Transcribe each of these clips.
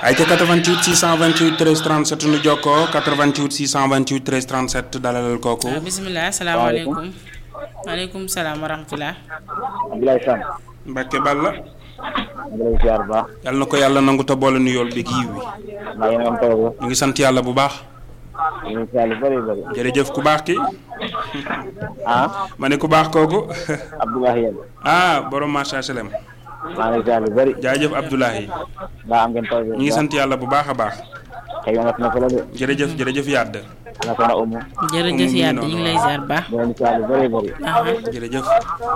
ay ca 88 628 13 37 nu jokkoo 88 628 13 37 dalalal kooku. waaw bisimilah salaamaaleykum. maaleykum salaam wa rahmatulah. Abdoulaye Sam. Mbacke Balla. ñu ngi lay ziar bu baax. yàlla na ko yàlla nangu te boole nu yool bi kii wi. maa ngi am taw ñu ngi sant yàlla bu baax. ñu ngi ziar lu bëri bëri. jërëjëf ku baax ki ah. ma ne ku baax kooku. Abdoulaye Yel. ah borom macha salem. maa ngi ziar lu bëri. jaajëf Abdoulahi. daa am ngeen taw ñu ngi sant yàlla bu baax a baax. xëy na na ko la de. jërëjëf jërëjëf yàdd. ana ko na umu. jërëjëf mu ngi yàlla noonu. ñu ngi lay ziar bu baax. ñu ngi ziar lu bëri bëri. aha jërëjëf.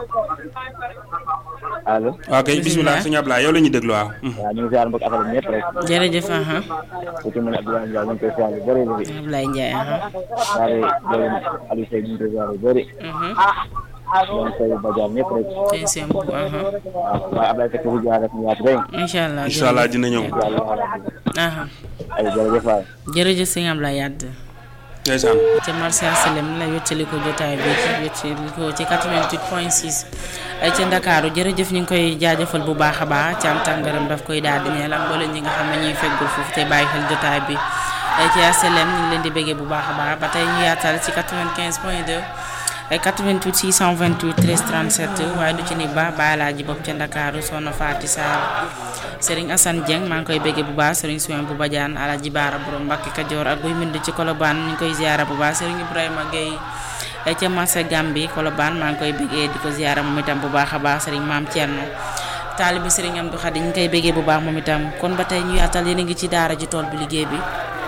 allo. ok bisimilah sëñ Ablaye yow la ñuy déglu waaw. waaw ñu ngi ziar mbokk affaire bi ñëpp rek. jërëjëf aha ku ci mel ne Abdoulaye Ndiaye ñu ngi koy ziar lu bëri bëri. Ablaye Ndiaye aha daal di loolu Aliou Seye ñu ngi koy ziar lu bëri. mhm ñoom Seydou Badiane ñëpp rek. tey seen bu aha waaw waaye Abdoulaye Seck bu jaar rek ñu yaatu rek. incha allah incha allah dina ñëw. yàlla waxal aha ay jërëjëf waay. jërëjëf sëñ Ablaye Yàdd ndeysaan. ca Martial Salem la wettali ko jotaay bi ci wettali ko ci 88 point 6 ay ca Ndakaaru jërëjëf ñu ngi koy jaajëfal bu baax a baax cant ak ngërëm daf koy daal di ñeel ak mboolem ñi nga xam ne ñuy feggul foofu te bàyyi xel jotaay bi ay ca Salem ñu ngi leen di bëggee bu baax a baax ba tey ñu yaatal ci 95 point 2 ay 88 628 13 37 waaye du ci ni ba baalaaji bopp ca Ndakaaru soxna Faati Sarr Serigne Assane Dieng maa ngi koy bëggee bu baax Serigne Soumen bu Badiane Alaji Baara borom Mbàkke Kajoor ak guy mbind ci Kolobaan ñu ngi koy ziara bu baax Serigne Ibrahima Gueye ay ca marché Gambi Kolobaan maa ngi koy bëggee di ko ziara moom itam bu baax a baax Serigne Maam Thierno taalibi Serigne Amdou Khadi ñu ngi koy bëggee bu baax moom itam kon ba tey ñu yaatal yéen a ngi ci daara ji tool bi liggéey bi